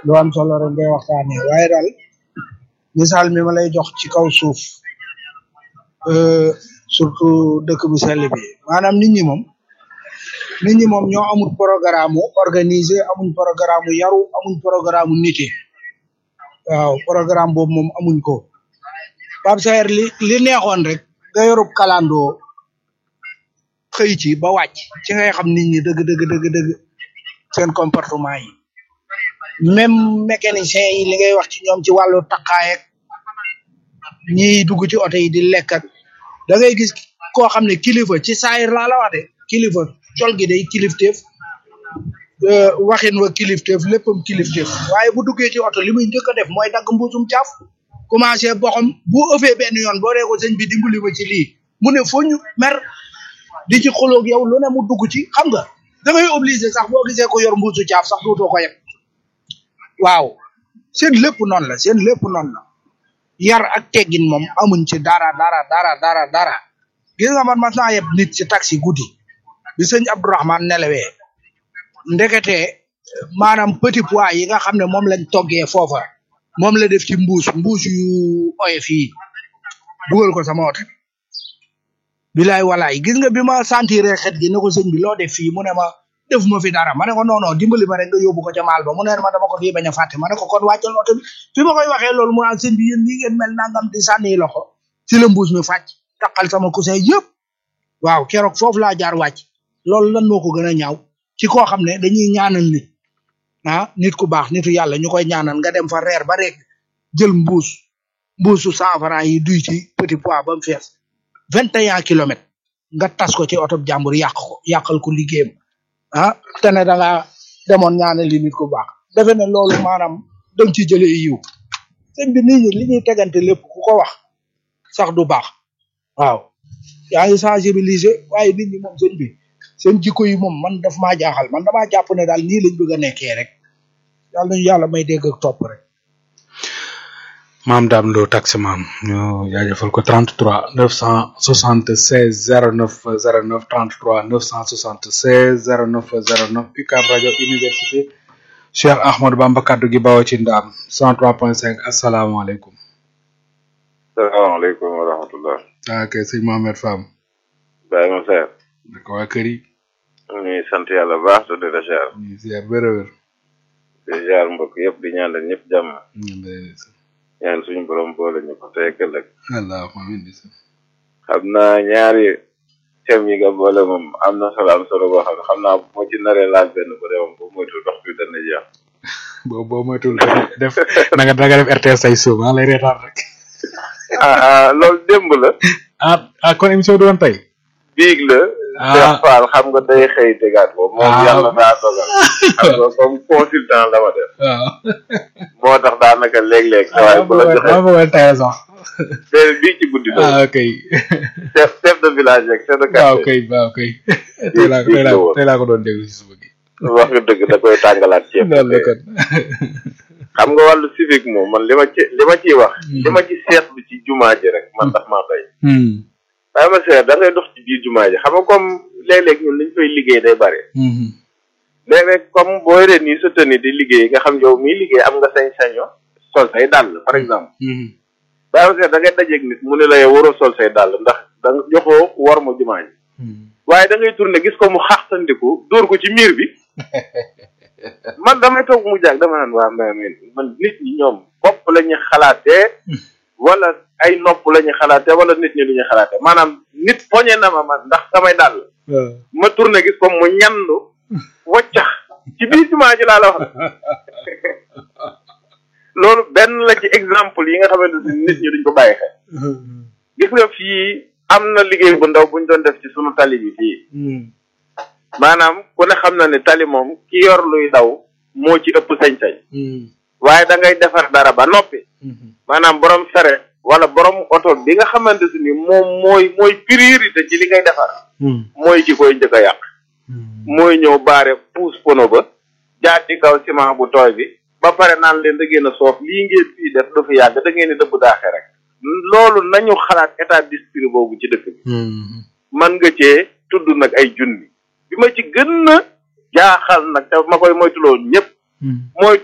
lu am solo rek ngay waxtaanee waaye daal misaal mi ma lay jox ci kaw suuf euh, surtout dëkk bu sell bi maanaam nit ñi moom nit ñi moom ñoo amul programme organisé amuñ programme yaru amuñ programme nité waaw programme boobu moom amuñ ko Pape Saer li li neexoon rek nga yorub kalandoo xëy ci ba wàcc ci ngay xam nit ñi dëgg dëgg dëgg dëgg seen comportement yi même mécanicien yi li ngay wax ci ñoom ci wàllu takkaay ak ñiy dugg ci oto yi di lekk ak da ngay gis koo xam ne kilifa ci saayir laa la wax de kilifa col gi day kilifteef euh, waxin wa kilifteef léppam kilifteef waaye bu duggee ci oto li muy njëkk a def mooy dagg mbuusum caaf commencé boxam bu ëffee benn yoon boo dee ko sëñ bi dimbali ma ci lii mu ne foo ñu mer di ci xoloog yow lu ne mu dugg ci xam nga da ngay obligé sax boo gisee ko yor mbuusu caaf sax dootoo ko yeb waaw seen lépp noonu la seen lépp noonu la yar ak teggin moom amuñ ci dara dara dara dara dara gis nga man mas naa yeb nit ci taxi guddi bi sëñ Abdourahmane nelawee ndekete maanaam petit pois yi nga xam ne moom lañ toggee foofa moom la def ci mbuus mbuus yu oyof yi dugal ko sama oto bilaay walaay gis nga bi ma sentir xet gi ne ko sëñ bi loo def fii mu ne ma def ma fi dara ma ne ko non non dimbali ma rek nga yóbbu ko ca maal ba mu ne ma dama ko fii bañ a fàtte ma ne ko kon wàccal oto bi fi ma koy waxee loolu mu naan sëñ bi yéen nii ngeen mel nangam di sànni loxo ci la mbuus mi fàcc taqal sama coussin yëpp waaw keroog foofu laa jaar wàcc loolu lan moo ko gën a ñaaw ci koo xam ne dañuy ñaanal nit ah nit ku baax nitu yàlla ñu koy ñaanal nga dem fa reer ba rek jël mbuus mbuusu cent francs yi duy ci petit pois ba mu fees vingt et un kilomètres nga tas ko ci oto jàmbur yàq ko yàqal ko liggéeyam ah te ne da nga demoon ñaanal li nit ku baax defe ne loolu maanaam danga ci jëlee yiw sëñ bi nit ñi li ñuy tegante lépp ku ko wax sax du baax waaw yaa ngi sensibiliser waaye nit ñi moom sëñ bi seen jikko yi moom man daf maa jaaxal man damaa jàpp ne daal nii lañ bëgg a nekkee rek yàlla nañu yàlla may dégg ak topp rek maam Dame Lo taxi maam ñu jaajëfal ko 33 976 09 09 33 976 09 09 UCAB rajo université Cheikh Ahmadou Bamba kaddu gi bawoo ci ndaam 103.5 asalaamaaleykum. salaamaaleykum wa rahmatullah ah kay sëñ Mohamed Fam. Baye ma seer naka waa kër yi. ñu ngi sant yàlla bu baax te di la ziar ñu ngi ziar wér a wér. di ziar mbokk yëpp di ñaanal ñëpp jàmm ñu ngi lay ñaan suñu borom boole ñu ko tey ëllëg allahumma amiin xam naa ñaari thèmes yi nga boole moom am na solo am solo boo xam ne xam naa bu ma ci naree laaj benn bu dee moom bu moytu dox bi dana jeex boo boo moytul def na nga na nga def RTS say suuf maa lay reetaan rek. ah ah loolu démb la ah ah kon émission du woon tey. biig la Ah. Cheikh Fall xam nga day xëy tegaat ko moom Ah. yàlla daa dogal xam nga comme consultant la ma def waaw. moo tax daanaka léeg-léeg waaye bu la joxee maa bëggoon tey sax. te bii ci guddi la ah ok chef chef de village rek chef de waaw quartier kay waaw kay. tey laa tey laa tey laa ko doon déglu si suba gi. wax nga dëgg da koy tàngalaat ceeb loolu la kon. xam nga wàllu civique moom man li ma ci li ma ciy wax li ma ci seetlu ci jumaa ji rek man tax maa bay Hmm. waaye ma seet da ngay dox ci biir jumaa ji xam nga comme léeg-léeg ñun liñ fay liggéey day bare Hmm. léeg-léeg comme boo yoree nii sa tenue di liggéey nga xam yow miy liggéey am nga sañ-saño sol say dàll par exemple Hmm. waaye ma seet da ngay dajeeg nit mu ne la yow waroo sol say dàll ndax da nga joxoo war ma jumaa ji Hmm. waaye da ngay tourné gis ko mu xaxtandiku dóor ko ci miir bi man damay toog mu jàg dama naan waa mais mais man nit ñi ñoom bopp la ñuy xalaatee wala ay nopp la ñuy xalaatee wala nit ñi lu ñuy xalaatee maanaam nit poñe na ma man ndax samay dàll waaw. ma tourné gis ko mu ñandu waccax ci biir jumaa ji laa la wax loolu benn la ci exemple yi nga xamante ni nit ñi duñ ko bàyyi xel gis nga fii am na liggéey bu ndaw buñ doon def ci sunu tali bi fii Hmm. maanaam ku ne xam na ne tali moom ki yor luy daw moo ci ëpp sañ-sañ Hmm. waaye da ngay defar dara ba noppi Hmm. maanaam borom fere wala borom oto bi nga xamante ni moom mooy mooy priorité ci li ngay defar Hmm. mooy ki koy njëkk a yàq Hmm. mooy ñëw baare puus pono ba jaar ci kaw ciment bu tooy bi ba pare naan leen da ngeen a soof lii ngeen fii def du fi yàgg da ngeen di dëbb daaxe rek loolu nañu xalaat état d'esprit boobu ci dëkk bi Hmm. man nga cee tudd nag ay junni bi ma ci gën a jaaxal nag te ma koy moytuloo ñëpp Hmm. mooy